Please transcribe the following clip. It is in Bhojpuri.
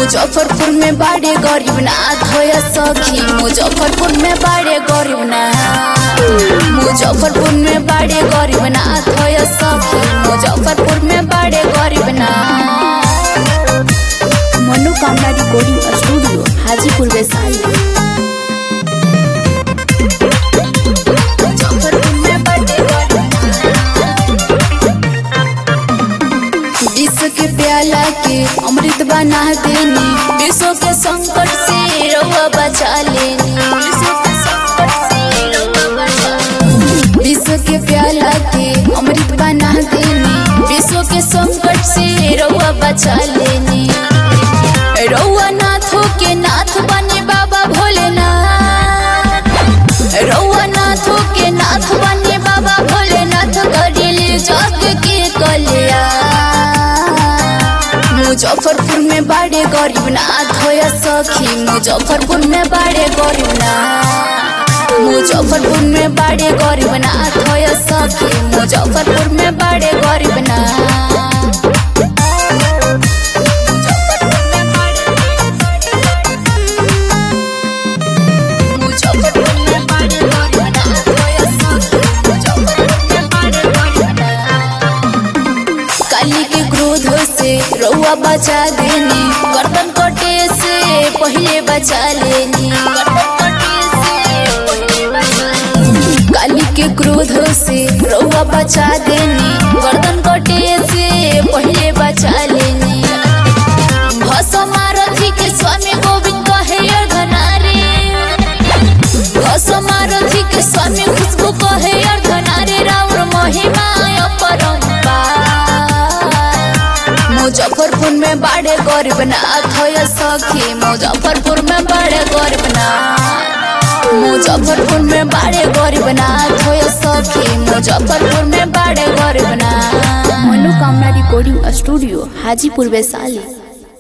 मुजफ्फरपुर में बाड़े गरीब ना धोया सखी मुजफ्फरपुर में बाड़े गरीब ना मुजफ्फरपुर में बाड़े गरीब ना धोया सखी मुजफ्फरपुर में बाड़े गरीब ना मनोकामना रिकॉर्डिंग स्टूडियो हाजीपुर वैशाली मुजफ्फरपुर में बाड़े गरीब विश्व के प्याला के अमृत बना देनी विश्व के संकट से रउआ बचा लेनी विश्व के संकट से रउआ बचा लेनी। विश्व के प्याला के अमृत बना देनी विश्व के संकट से रउआ बचा लेनी रउआ नाथों के नाथ बने बाबा भोलेनाथ रउआ नाथों के नाथ बने बाबा भोलेनाथ करिले जग के कल्याण मुजफ्फरपुर में बाड़े गरीब नाथ होया सखी मुजफ्फरपुर में बाड़े गरीब नाथ मुजफ्फरपुर में बाड़े गरीब नाथ होया सखी मुजफ्फरपुर में बाड़े गरीब नाथ मुजफ्फरपुर में बाड़े गरीब नाथ होया सखी मुजफ्फरपुर में बाड़े गरीब नाथ काली के क्रोध से रउआ बचा देनी गर्दन कटे से पहले बचा लेनी काली के क्रोध से रउआ बचा देनी गर्दन कटे से पहले बचा लेनी भसमारथी के स्वामी गोविंद कहे अर्धनारी भसमारथी के स्वामी खुशबू कहे अर्धनारी राउर महिमा अपरंपार मुजफ्फरपुर में बाड़े गरीब नाथ होया सखी मुजफ्फरपुर में बाड़े गरीब नाथ मुजफ्फरपुर में बाड़े गरीब नाथ होया सखी मुजफ्फरपुर में बाड़े गरीब नाथ मनोकामना रिकॉर्डिंग स्टूडियो हाजीपुर वैशाली